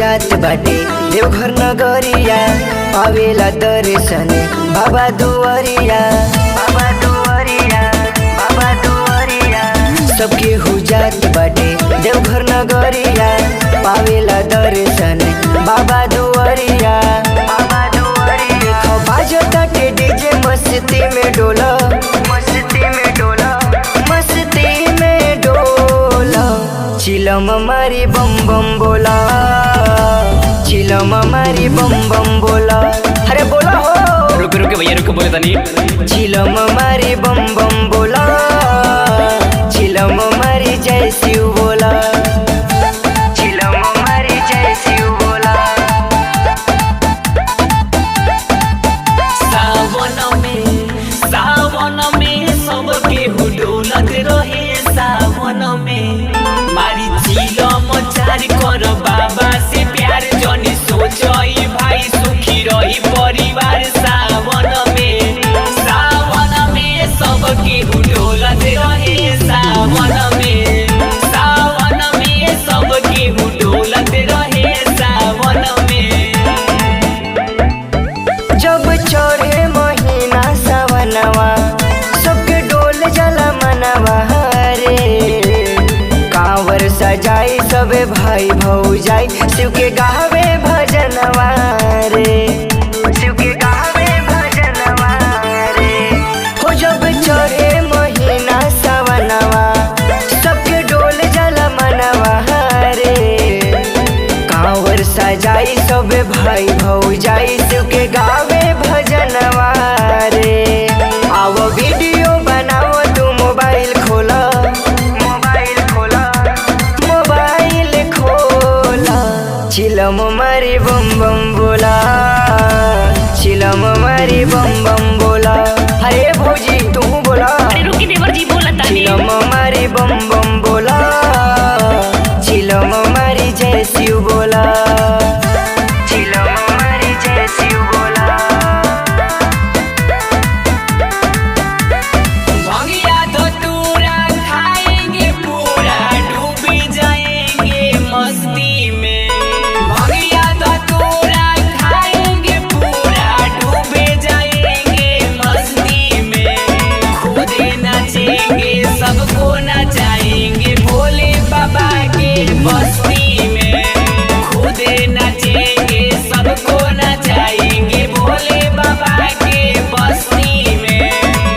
जात बाटे देवघर नगरिया पावेला दर्शन बाबा दुआरिया बाबा दुआरिया बाबा दुआरिया सबके हो जात बाटे देवघर नगरिया पावेला दर्शन बाबा दुआरिया बाबा दुआरिया देखो बाजताटे डीजे मस्ती में डोला मस्ती में डोला मस्ती में डोला चिलम मारी बम बम बोला चिलम मारी बम बम बोला अरे बोला हो रुक रुक भैया रुक बोले तनी चिलम मारी बम बम बोला चिलम मारी जय शिव बोला चिलम मारी जय शिव बोला सावन में सावन में सबके हुडोलत रहे सावन में मारी चिलम चार कर बाबा से प्यार जनी सोचई भाई सुखी रही परिवार सावन में सावन में सबके हुडोलत रहे सावन में सावन में सबके हुडोलत रहे सावन में जब चढ़े महीना सवनवा सबके डोल जला मनवा रे कांवर सजाई सबे भाई भौजाई शिव के गावे भजनवा रे शिव के गावे भजनवा रे हो जब चढ़े महीना सवनवा सबके डोल जला मनवा रे कांवर सजाई सब भाई भौजाई शिव के गावे भजनवा रे आओ वीडियो बनाओ तू मोबाइल खोला मोबाइल खोला मोबाइल खोला चिलम मारी बम बम बोला चिलम मारी बम बम बोला अरे भौजी तू बोला अरे रुकी देवर जी बोला तानी चिलम मारी बम बम बोला चिलम मारी जय शिव बोला चिलम मारी जय शिव बोला भंगिया धतूरा खाएंगे पूरा डूब जाएंगे मस्ती में भंगिया धतूरा खाएंगे पूरा डूब जाएंगे मस्ती में खुद नाचेंगे सबको नचाएंगे भोले बाबा के बस्ती में खुद नाचेंगे सबको नचाएंगे भोले बाबा के बस्ती में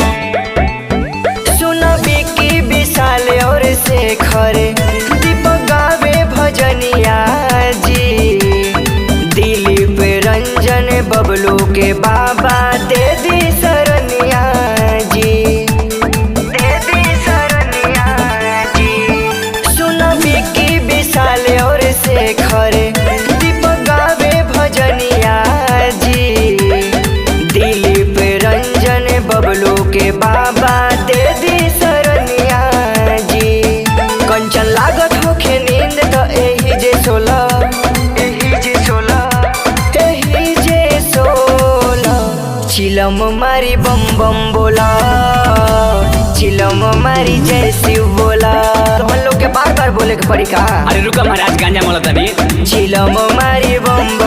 सुन बिकी विशाल और शेखर दीपक गावे भजनिया जी दिलीप रंजन बबलू के बाबा दे दी शरणिया जी दे दी शरणिया जी सुन बिकी विशाल और शेखर दीपक गावे भजनिया जी दिलीप रंजन बबलू के बाबा दे दी शरणिया जी कंचन लागत होखे नींद तो एही जे सोला एही जे सोला एही जे सोला चिलम मारी बम बम बोला चिलम मारी जय शिव बोला तो हम लोग के बार बार बोले के पड़ी का अरे रुका महाराज गांजा मोला तनी चिलम मारी बम